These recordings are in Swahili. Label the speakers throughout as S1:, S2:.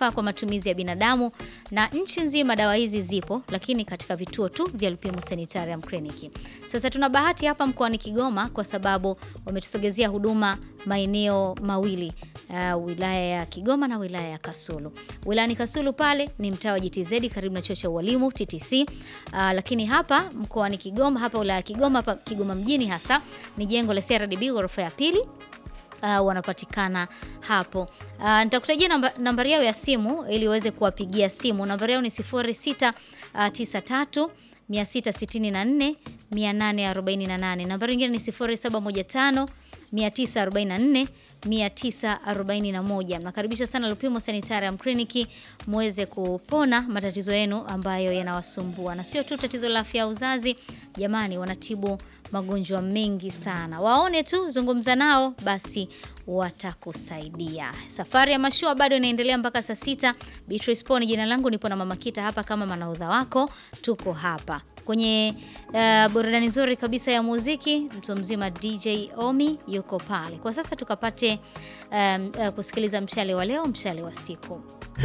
S1: zinafaa kwa matumizi ya binadamu na nchi nzima dawa hizi zipo, lakini katika vituo tu vya Lupimo Sanitarium Clinic. Sasa tuna bahati hapa mkoani Kigoma kwa sababu wametusogezea huduma maeneo mawili uh, wilaya ya Kigoma na wilaya ya Kasulu. Wilayani Kasulu pale ni mtaa wa GTZ karibu na chuo cha ualimu TTC. Uh, lakini hapa mkoani Kigoma, hapa wilaya ya Kigoma, hapa Kigoma mjini hasa ni jengo la CRDB ghorofa ya pili. Uh, wanapatikana hapo. Uh, nitakutajia namba, nambari yao ya simu ili uweze kuwapigia simu. Nambari yao ni 0693 664 848. Nambari nyingine ni 0715 944 941. Mnakaribisha sana Lupimo Sanitarium Clinic muweze kupona matatizo yenu ambayo yanawasumbua, na sio tu tatizo la afya ya uzazi. Jamani, wanatibu magonjwa mengi sana. Waone tu, zungumza nao, basi watakusaidia. Safari ya mashua bado inaendelea mpaka saa sita. Beatrice Poni jina langu, nipo na Mama Kita hapa kama manaudha wako, tuko hapa kwenye uh, burudani nzuri kabisa ya muziki. Mtu mzima DJ Omi yuko pale kwa sasa, tukapate um, uh, kusikiliza mshale wa leo, mshale wa siku.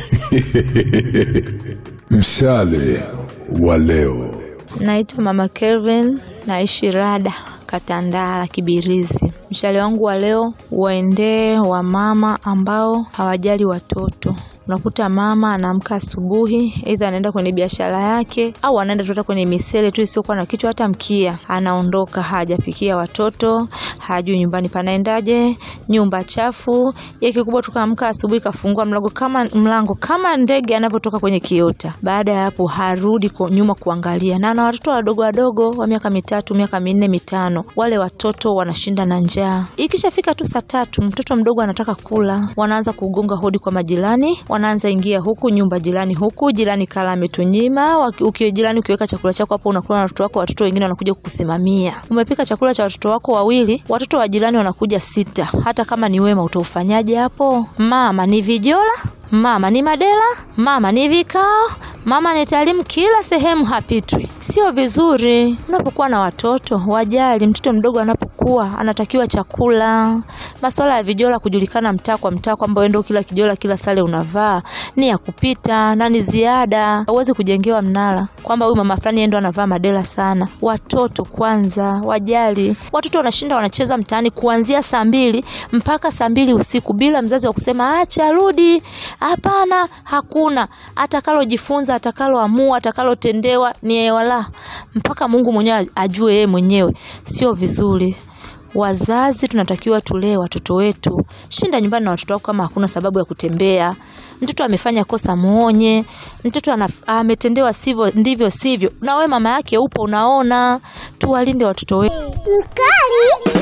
S2: Mshale wa leo.
S3: Naitwa Mama Kelvin, naishi Rada Katandala Kibirizi. Mshale wangu wa leo waendee wamama ambao hawajali watoto. Unakuta mama anaamka asubuhi, aidha anaenda kwenye biashara yake au anaenda tu hata kwenye misele tu isiyokuwa na kichwa, hata mkia, anaondoka hajapikia watoto, hajui nyumbani panaendaje, nyumba chafu. Yeye kikubwa tu kaamka asubuhi, kafungua mlango kama mlango kama ndege anavyotoka kwenye kiota. Baada ya hapo harudi kwa nyuma kuangalia, na ana watoto wadogo wadogo wa miaka mitatu, miaka minne, mitano. Wale watoto wanashinda na njaa. Ikishafika tu saa tatu, mtoto mdogo anataka kula, wanaanza kugonga hodi kwa majirani wanaanza ingia huku nyumba jirani huku jirani kala ametunyima. Ukiwa jirani ukiweka chakula chako hapo unakula na watoto wako, watoto wengine wanakuja kukusimamia. Umepika chakula cha watoto wako wawili, watoto wa jirani wanakuja sita. Hata kama ni wema, utaufanyaje hapo? Mama ni vijola, mama ni madela, mama ni vikao, mama ni taalimu, kila sehemu hapitwi. Sio vizuri. Unapokuwa na watoto wajali. Mtoto mdogo anapokuwa anatakiwa chakula. Masuala ya vijola kujulikana mtaa kwa mtaa kwamba wewe ndio kila kijola kila sale unavaa ni ya kupita na ni ziada. Huwezi kujengewa mnara kwamba huyu mama fulani ndo anavaa madela sana. Watoto kwanza wajali. Watoto wanashinda wanacheza mtaani kuanzia saa mbili mpaka saa mbili usiku bila mzazi wa kusema acha rudi. Hapana, hakuna. Atakalojifunza, atakaloamua, atakalotendewa ni wala mpaka Mungu mwenyewe ajue yeye mwenyewe. Sio vizuri. Wazazi tunatakiwa tulee watoto wetu. Shinda nyumbani na watoto wako kama hakuna sababu ya kutembea. Mtoto amefanya kosa muonye. Mtoto ametendewa sivyo ndivyo sivyo. Na wewe mama yake upo unaona. Tuwalinde watoto wetu.
S4: Mkali.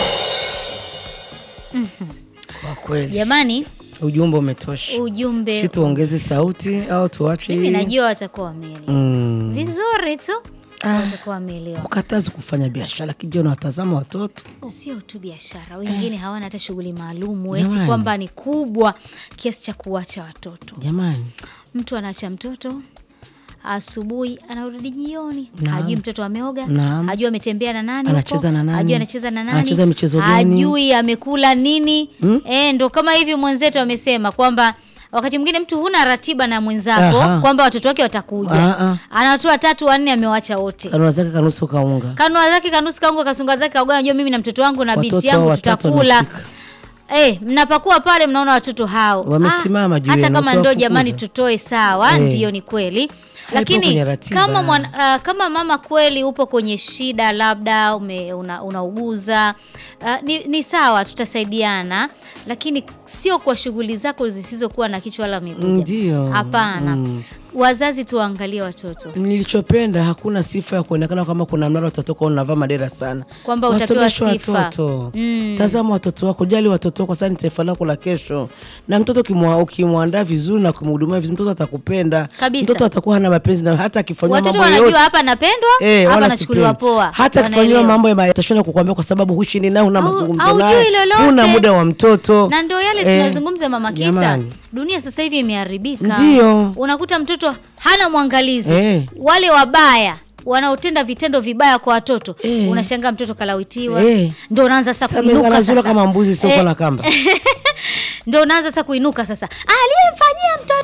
S5: Kwa kweli
S1: Jamani,
S5: ujumbe umetosha.
S1: ujumbe
S5: Si tuongeze sauti au tuache
S1: mimi
S5: hii?
S1: najua watakuwa wameelewa
S5: Mm.
S1: vizuri tu, watakuwa wameelewa.
S5: Ukatazi kufanya biashara kijana watazama watoto.
S1: Sio tu biashara, wengine hawana hata shughuli maalumu eti
S5: Jamani.
S1: kwamba ni kubwa kiasi cha kuwacha watoto.
S5: Jamani,
S1: Mtu anaacha mtoto asubuhi anarudi jioni,
S5: Naam.
S1: hajui mtoto ameoga,
S5: Naam.
S1: hajui ametembea na nani
S5: Anacheza
S1: huko,
S5: na nani?
S1: hajui anacheza na nani,
S5: Anacheza michezo gani?
S1: hajui amekula nini.
S5: Hmm?
S1: Eh, ndo kama hivi mwenzetu amesema kwamba wakati mwingine mtu huna ratiba na mwenzako
S5: Aha.
S1: kwamba watoto wake watakuja,
S5: Ah, ah.
S1: anatoa tatu wanne, amewacha wote
S5: kanua zake kanusu kaunga.
S1: kanua zake kanusu kaunga kasunga zake kauga, najua mimi na mtoto wangu na binti
S5: Watoto
S1: yangu
S5: watatu
S1: tutakula.
S5: wamefika.
S1: Eh, mnapakuwa pale mnaona watoto hao
S5: Wamesimama juu
S1: hata
S5: yenu,
S1: kama ndo
S5: utawafukuza.
S1: jamani, tutoe sawa,
S5: Eh.
S1: ndiyo ni kweli, lakini
S5: kwenye ratiba.
S1: kama mwana, uh, kama mama kweli upo kwenye shida, labda ume, una, unauguza uh, ni, ni sawa, tutasaidiana, lakini sio kwa shughuli zako zisizokuwa na kichwa wala miguu.
S5: Ndio.
S1: Hapana,
S5: Mm.
S1: wazazi tuwaangalie watoto
S5: Nilichopenda hakuna sifa ya kuonekana kama kuna mnara utatoka unavaa madera sana,
S1: Kwamba utapewa
S5: Wasomeshe
S1: sifa.
S5: watoto
S1: Mm.
S5: tazama watoto wako, jali watoto wako, sasa ni taifa lako la kesho. Na mtoto ukimwa- ukimwandaa vizuri na kumhudumia vizuri, mtoto atakupenda
S1: Kabisa.
S5: Mtoto atakuwa hana mapenzi na hata akifanywa
S1: watoto
S5: mambo
S1: wanajua
S5: yote
S1: hapa napendwa
S5: Eh,
S1: hapa
S5: wala
S1: nachukuliwa
S5: sipendi.
S1: poa,
S5: hata akifanywa
S1: wanaelewa.
S5: mambo ya atashinda kukwambia kwa sababu hushini naye, huna
S1: Au-
S5: mazungumzo
S1: haujui
S5: naye,
S1: lolote.
S5: huna muda wa mtoto
S1: na ndo yale
S5: Eh,
S1: tunazungumza mama Kita,
S5: jamani.
S1: dunia sasa hivi imeharibika.
S5: Ndio.
S1: unakuta mtoto hana mwangalizi
S5: Eh.
S1: wale wabaya wanaotenda vitendo vibaya kwa watoto
S5: Eh.
S1: unashangaa mtoto kalawitiwa
S5: Eh.
S1: ndo unaanza sasa
S5: Sasa
S1: kuinuka
S5: anazula
S1: sasa.
S5: kama mbuzi sio
S1: Eh,
S5: na kamba
S1: ndo unaanza sasa kuinuka sasa aliyemfanyia mtoto